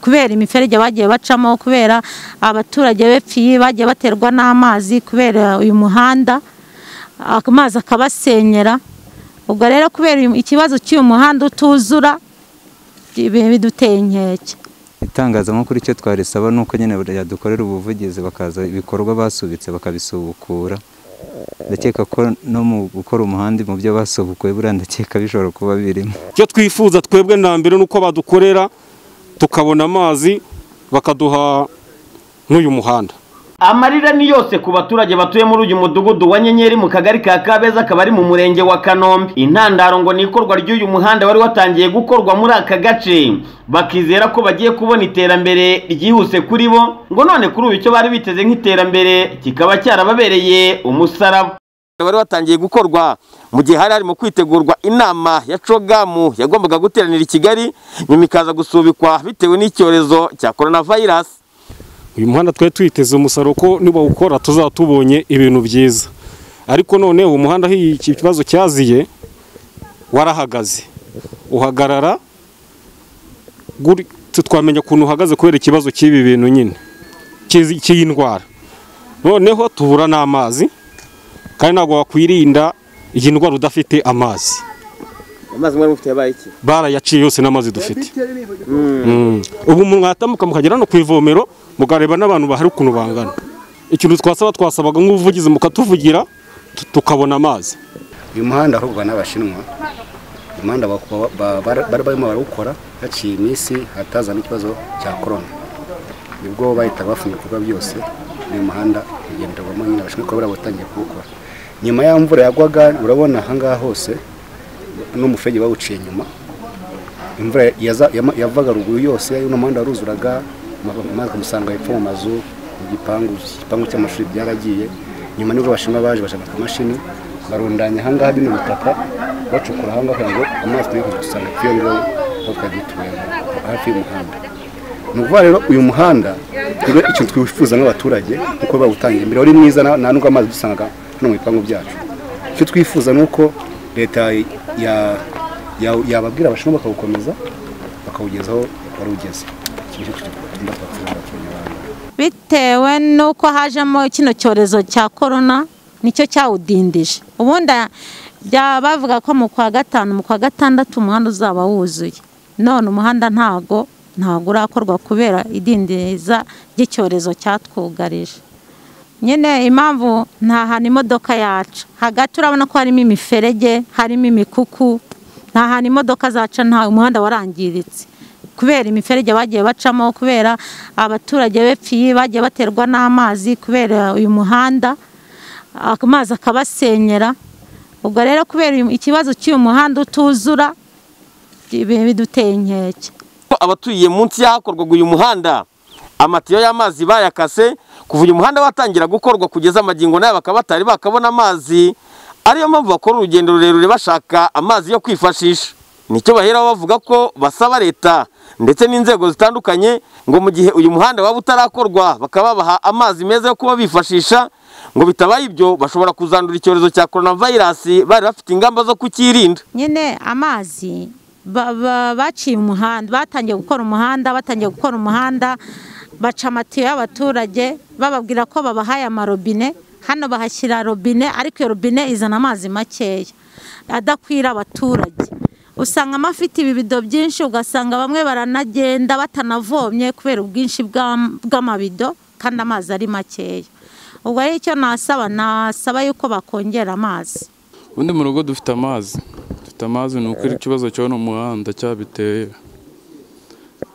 kubera imiferege bagiye bacamo kubera abaturage bepfiye bagiye baterwa n'amazi kubera uyu muhanda amazi akabasenyera ubwo rero kubera ikibazo cy'uyu muhanda utuzura biduteye inkeke itangazamakuru icyo twarisaba ni uko nyine yadukorera ubuvugizi bakaza ibikorwa basubitse bakabisubukura ndakeka ko no mu gukora umuhanda mu byo basubukuye buriya ndakeka bishobora kuba birimo icyo twifuza twebwe mbere ni uko badukorera tukabona amazi bakaduha n'uyu muhanda amarira ni yose ku baturage batuye muri uyu mudugudu wa nyenyeri mu kagari ka kabeza akaba ari mu murenge wa kanombe intandaro ngo ni ikorwa ry'uyu muhanda wari watangiye gukorwa muri aka gace bakizera ko bagiye kubona iterambere ryihuse kuri bo ngo none kuri ubu icyo bari biteze nk'iterambere kikaba cyarababereye umusaraba wari watangiye gukorwa mu gihe hari harimo kwitegurwa inama ya cogamu yagombaga guteranira i kigali nyuma ikaza gusubikwa bitewe n'icyorezo cya coronavirus uyu muhanda twari tuyiteze umusaruro ko nibawukora tuzaba tubonye ibintu byiza ariko noneho umuhanda aho iki kibazo cyaziye warahagaze uhagarara twamenya ukuntu uhagaze kubera ikibazo cy'ibi bintu nyine cy'iyi ndwara noneho tubura n'amazi kandi ntabwo wakwirinda iyi ndwara udafite amazi amazi mwari mufite yabaye iki barayaciye yose n'amazi dufite ubu mwatambuka mukagera no ku ivomero mukareba n'abantu bahari ukuntu bangana ikintu twasaba twasabaga nk'ubuvugizi mukatuvugira tukabona amazi uyu muhanda ahubwo n'abashinwa uyu muhanda bari barimo barawukora haciye iminsi hataza n'ikibazo cya korona nibwo bahita bafunga ibikorwa byose uyu muhanda ugenderwamo nyine abashinwa kuba barabatangiye kuwukora nyuma y'aho imvura yagwaga urabona ahangaha hose n'umufege bawuciye nyuma imvura yavaga ruguru yose uno muhanda waruzuraga amazi umusanga hepfo mu mazu igipangu igipangu cy'amashuri byaragiye nyuma nibwo abashinwa baje bashaka amashini barundanya ahangaha bino butaka bacukura ahangaha ngo amazi tujye kudusanga iyo ngabo tukajya tuyabona hafi y'umuhanda ni ukuvuga rero uyu muhanda twe ikintu twifuza nk'abaturage kuko bawutangiye imbere wari mwiza nta nubwo amazi dusangaga hano mu bipangu byacu icyo twifuza ni uko leta yababwira abashinwa bakawukomeza bakawugezaho wari ugeze bitewe n'uko hajemo kino cyorezo cya korona nicyo cyawudindije ubundi bavuga ko mu kwa gatanu mu kwa gatandatu umuhanda uzaba wuzuye none umuhanda ntago ntago urakorwa kubera idindiza ry'icyorezo cyatwugarije nyine impamvu nta hantu imodoka yaca hagati urabona ko harimo imiferege harimo imikuku nta hantu imodoka zaca nta umuhanda warangiritse kubera imiferege bagiye bacamo kubera abaturage bepfiye bagiye baterwa n'amazi kubera uyu muhanda amazi akabasenyera ubwo rero kubera ikibazo cy'uyu muhanda utuzura biduteye inkeke abatuye munsi y'ahakorwaga uyu muhanda amatiyo y'amazi bayakase kuva uyu muhanda watangira gukorwa kugeza amagingo nayo bakaba batari bakabona amazi ariyo mpamvu bakora urugendo rurerure bashaka amazi yo kwifashisha nicyo baheraho bavuga ko basaba leta ndetse n'inzego zitandukanye ngo mu gihe uyu muhanda waba utarakorwa bakaba babaha amazi meza yo kuba bifashisha ngo bitabaye ibyo bashobora kuzandura icyorezo cya coronavirus bari bafite ingamba zo kukirinda nyine amazi baciye umuhanda batangiye gukora umuhanda batangiye gukora umuhanda baca amatiyo y'abaturage bababwira ko babahaye amarobine hano bahashyira robine ariko iyo robine izana amazi makeya adakwira abaturage usanga amafite ibibido byinshi ugasanga bamwe baranagenda batanavomye kubera ubwinshi bw'amabido kandi amazi ari makeya ubwo ari icyo nasaba nasaba yuko bakongera amazi ubundi mu rugo dufite amazi dufite amazi ni ukuri ikibazo cyabona umuhanda cyabiteye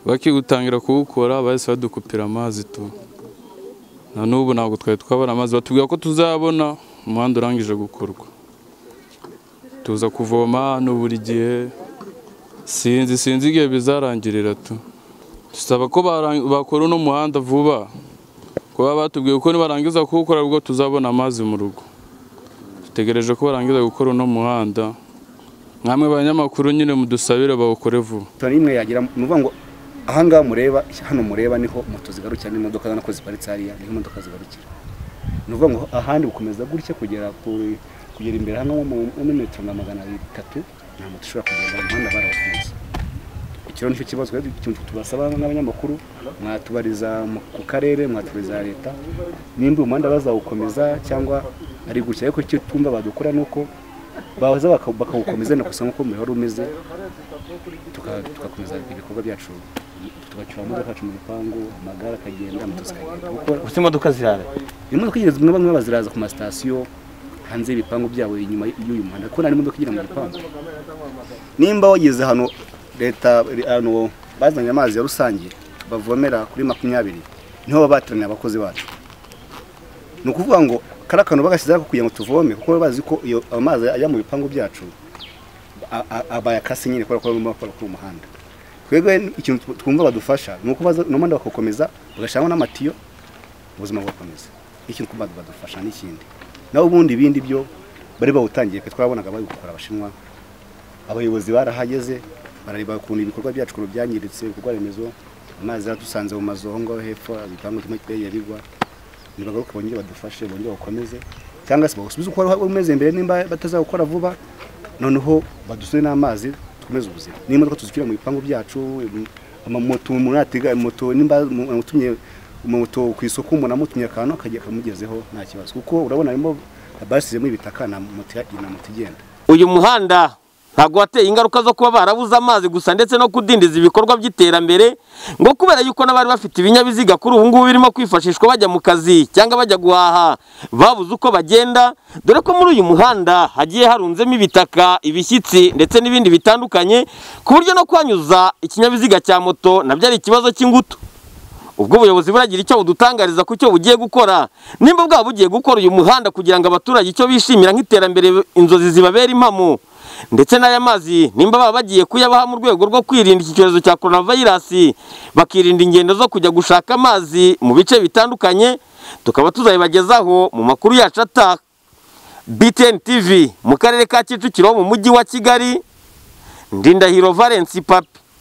bakigutangira kuwukora bahise badukupira amazi tu na n'ubu ntabwo twari twabona amazi batubwira ko tuzabona umuhanda urangije gukorwa tuza kuvoma hano buri gihe sinzi sinzi igihe bizarangirira tu dusaba ko bakora uno muhanda vuba kuba batubwiye ko nibarangiza kuwukora ubwo tuzabona amazi mu rugo dutegereje ko barangiza gukora uno muhanda nkamwe banyamakuru nyine mudusabire bawukore vuba imwe yagira ngo ahangaha mureba hano mureba niho moto zigarukira n'imodoka ubona ko ziparitse hariya niho imodoka zigarukira ni ukuvuga ngo ahandi gukomeza gutya kugera ku kugera imbere hano muri metero nka magana atatu nta moto ishobora kugenda mu muhanda barawufunze icyo nicyo kibazo tubasaba n'abanyamakuru mwatubariza mu- ku karere mwatubariza leta nimba uyu muhanda bazawukomeza cyangwa ari gutya ariko icyo twumva badukora ni uko baza baka- bakawukomeza na gusa nk'uko umuyoboro umeze tuka- tugakomeza ibikorwa byacu tugacyura imodoka yacu mu gipangu amagare akagenda moto zikagenda kuko gusa imodoka zirara imodoka igeze bamwe bamwe baziraza ku masitasiyo hanze y'ibipangu byabo inyuma y'uyu muhanda kuko nta n'imodoka igera mu gipangu nimba wageze hano leta hano bazanye amazi ya rusange bavomera kuri makumyabiri niho baba bateraniye abakozi bacu ni ukuvuga ngo kariya kantu bagashyizeho kugira ngo tuvome kuko baba bazi ko iyo amazi ajya mu bipangu byacu a- a- abayakase nyine kubera ko barimo bakora kuri uwo muhanda twebwe ikintu tw- twumva badufasha ni uko baza uno muhanda bakawukomeza bagashyiraho n'amatiyo ubuzima bugakomeza ikintu kuba badufasha n'ikindi naho ubundi ibindi byo bari bawutangiye pe twabonaga babikora abashinwa abayobozi barahageze barareba ukuntu ibikorwa byacu ukuntu byangiritse ibikorwa remezo amazi yaradusanze mu mazu aho ngaho hepfo igipangu kimwe kiteye bigwa nibagaruke bongere badufashe bongere bakomeze cyangwa se bawusubize uko wari umeze mbere nimba batazawukora vuba noneho badusure n'amazi dukomeze ubuzima n'imodoka tuzishyura mu bipangu byacu im- amamoto umuntu yatega moto nimba umuntu amutumye moto ku isoko umuntu amutumye akantu akajya akamugezeho nta kibazo kuko urabona harimo basizemo ibitaka na moto ya- na moto igenda uyu muhanda ntabwo wateye ingaruka zo kuba barabuze amazi gusa ndetse no kudindiza ibikorwa by'iterambere ngo kubera yuko n'abari bafite ibinyabiziga kuri ubu ngubu birimo kwifashishwa bajya mu kazi cyangwa bajya guhaha babuze uko bagenda dore ko muri uyu muhanda hagiye harunzemo ibitaka ibishyitsi ndetse n'ibindi bitandukanye ku buryo no kuhanyuza ikinyabiziga cya moto nabyo ari ikibazo cy'ingutu ubwo ubuyobozi buragira icyo budutangariza ku cyo bugiye gukora nimba bwaba bugiye gukora uyu muhanda kugira ngo abaturage icyo bishimira nk'iterambere inzozi zibabera impamo ndetse n'aya mazi nimba baba bagiye kuyabaha mu rwego rwo kwirinda iki cyorezo cya coronavirus bakirinda ingendo zo kujya gushaka amazi mu bice bitandukanye tukaba tuzabibagezaho mu makuru yacu ataha BTN TV mu karere ka Kicukiro mu mujyi wa Kigali Ndindahiro Valence Papi